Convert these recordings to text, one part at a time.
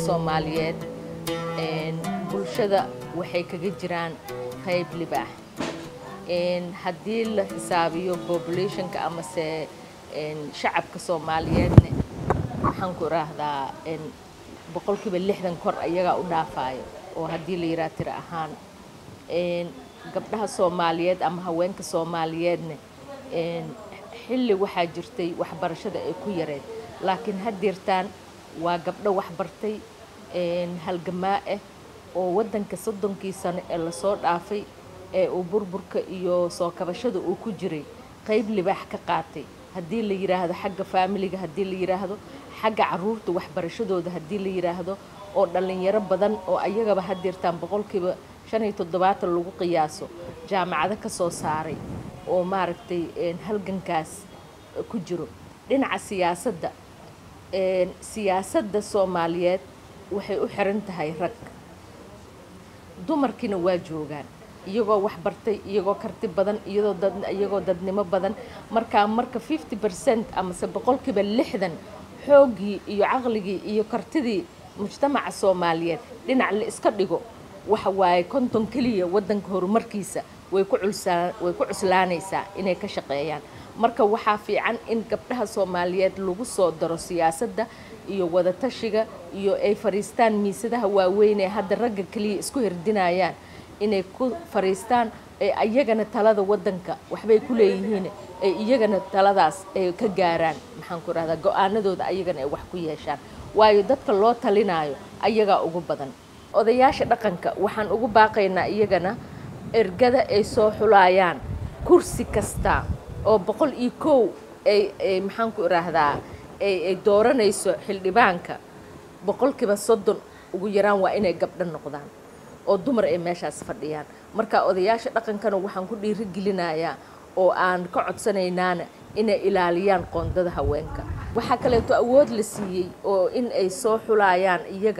soomaaliyeed bulshada waxay kaga jiraan qayb libaax haddii la xisaabiyo populationka amase shacabka soomaaliyeedne waxaan ku idhaahdaa boqolkiiba lixdan kor ayagaa u dhaafayo oo haddii la yidhaha tiro ahaan gabdhaha soomaaliyeed ama haweenka soomaaliyeedne xilli waxaa jirtay waxbarashada ay ku yareed laakiin haddeertaan waa gabdho waxbartay halgamaa ah oo waddanka soddonkii sano ee lasoo dhaafay ee uu burburka iyo soo kabashada uu ku jiray qayb libaax ka qaatay haddii la yidhaahdo xagga faamiliga haddii la yidhaahdo xagga caruurta waxbarashadooda haddii la yidhaahdo oo dhallinyaro badan oo ayagaba haddeertaan boqolkiiba shan iyo toddobaatan lagu qiyaaso jaamacado ka soo saaray oo maaragtay halgankaas ku jiro dhinaca siyaasadda siyaasadda soomaaliyeed waxay u xiran tahay rag dumarkiina waa joogaan iyagoo waxbartay iyagoo karti badan iyadoo dad iyagoo dadnimo badan markaa marka fifty percent amase boqolkiiba lixdan xooggii iyo caqligii iyo kartidii mujtamaca soomaaliyeed dhinac la iska dhigo waxa waaye konton keliya waddanka horumarkiisa way ku culsaa way ku cuslaanaysaa inay ka shaqeeyaan marka waxaa fiican in gabdhaha soomaaliyeed lagu soo daro siyaasadda iyo wadatashiga iyo ay fariistaan miisadaha waaweyn ee hadda ragga keliya isku hirdinayaan inay ku fariistaan ee iyagana talada waddanka waxbay ku leeyihiin ay iyagana taladaas ay ka gaaraan maxaan ku rahdaa go-aanadooda ayagana ay wax ku yeeshaan waayo dadka loo talinaayo ayagaa ugu badan odayaasha dhaqanka waxaan ugu baaqaynaa iyagana ergada ay soo xulayaan kursi kasta oo boqol iyo kow ay ay maxaan ku idhaahdaa ay ay dooranayso xildhibaanka boqolkiiba soddon ugu yaraan waa inay gabdho noqdaan oo dumar ay meeshaas fadhiyaan marka odayaasha dhaqankana waxaan ku dhiirigelinayaa oo aan ka codsanaynaana inay ilaaliyaan qoondada haweenka waxaa kaleeto awood la siiyey oo in ay soo xulayaan iyaga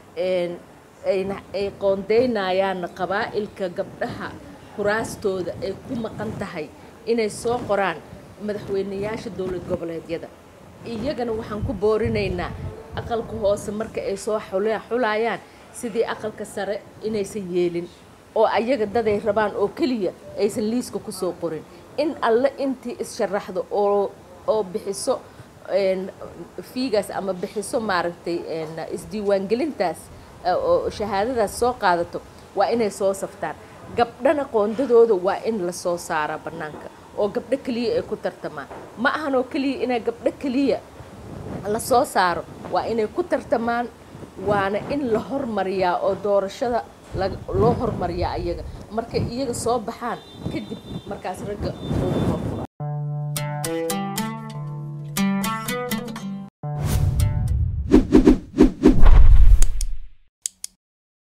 ayna ay qoondeynayaanna qabaa'ilka gabdhaha kuraastooda ay ku maqan tahay inay soo qoraan madaxweyneyaasha dowlad goboleedyada iyagana waxaan ku boorinaynaa aqalka hoose marka ay soo xulayaan sidii aqalka sare inaysan yeelin oo ayaga daday rabaan oo keliya aysan liiska kusoo qorin in alle intii is-sharaxdo oo oo bixiso fiigaas ama bixiso maaragtay isdiiwaangelintaas oo shahaadadaas soo qaadato waa inay soo saftaan gabdhana qoondadooda waa in lasoo saaraa bannaanka oo gabdho keliya ay ku tartamaan ma ahan oo keliya inay gabdho keliya lasoo saaro waa inay ku tartamaan waana in la hormariyaa oo doorashada loo hormariyaa iyaga markay iyaga soo baxaan kadib markaas ragga